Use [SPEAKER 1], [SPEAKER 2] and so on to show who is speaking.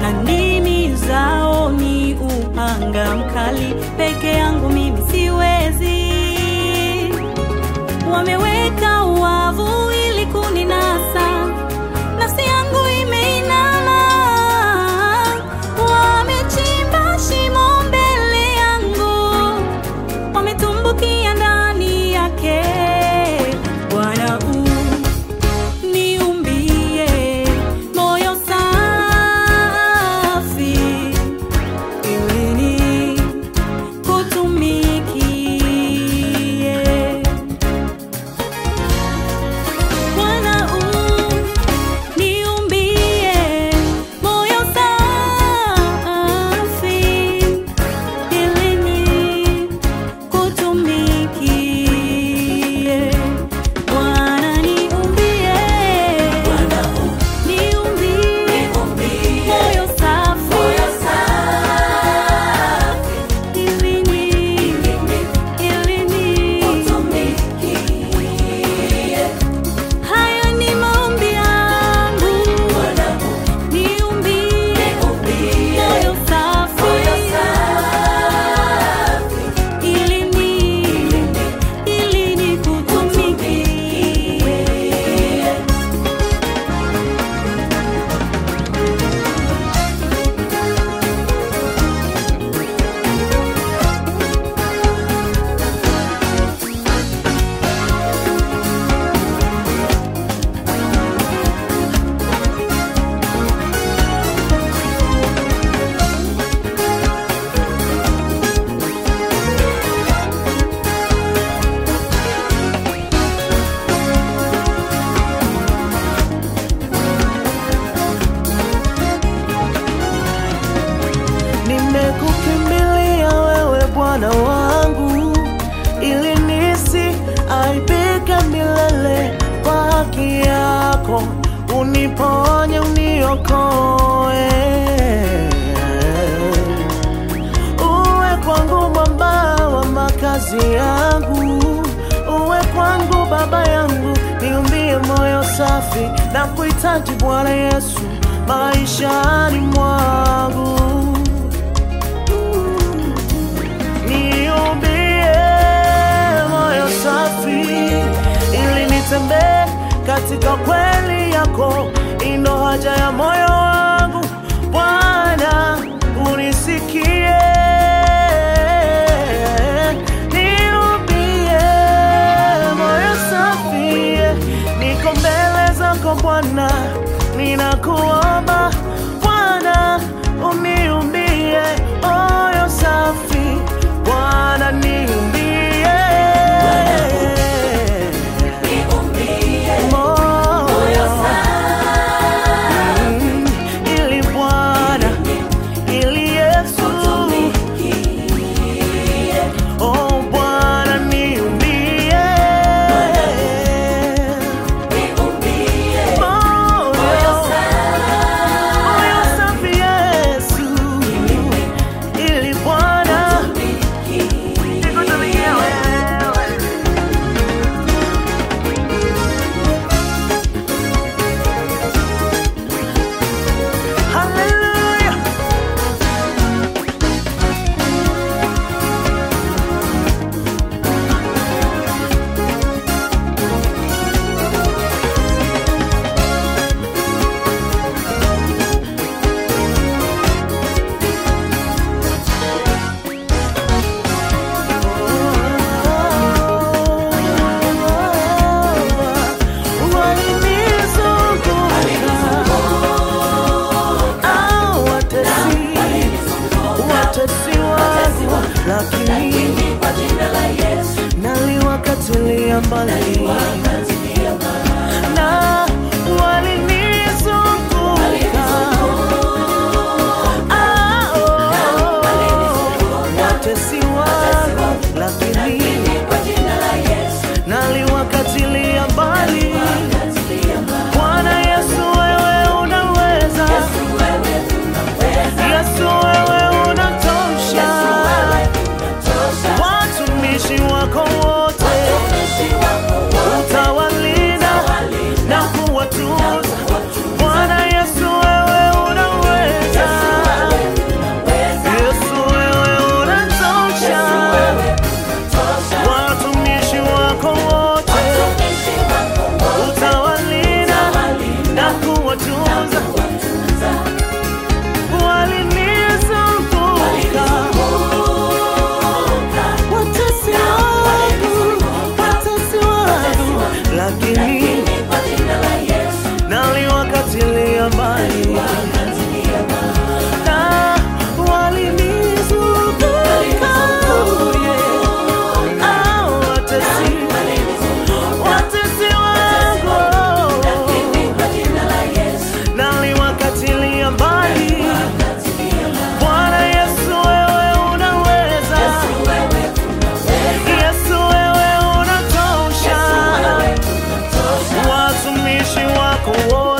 [SPEAKER 1] na ndimi zao ni upanga mkali. Peke yangu mimi siwezi, wameweka wavu ili kuninasa, nafsi yangu imeinama, wamechimba shimo mbele yangu wametumbukia ndani yake. Bwana u niumbie moyo safi, ili nikutumikie. Bwana u niumbie moyo safi, ili nikutumikie. Bwana niumbie, niumbie moyo safi, ili ni- ili ni- Haya ni maombi yangu, niumbie moyo safi, ili ni- ili nikutumikie.
[SPEAKER 2] Nimekukimbilia wewe Bwana wangu, ili nisi aibike milele. Kwa haki yako uniponye, uniokoe. Uwe kwangu mwamba wa makazi yangu, uwe kwangu baba yangu, niumbie moyo safi na kuhitaji Bwana Yesu maishani mwangu. Niumbie moyo safi ili nitembee katika kweli yako, ino haja ya moyo wangu Bwana, unisikie. Niumbie moyo safi, niko mbele zako Bwana, ninakuomba Bwana, uniumbie moyo safi Bwana, niumbie moyo Mm, ili Bwana, ili Yesu, oh Bwana, niumbie moyo moyo safi Yesu, ili Bwana nikutumikie wewe. Hallelujah. lakini naliwakatilia mbali na walinizunguka Ah, oh, watesi wangu lakini naliwakatilia mbali Bwana Yesu wewe unaweza Yesu wewe unatosha watumishi wako wote utawala wako wote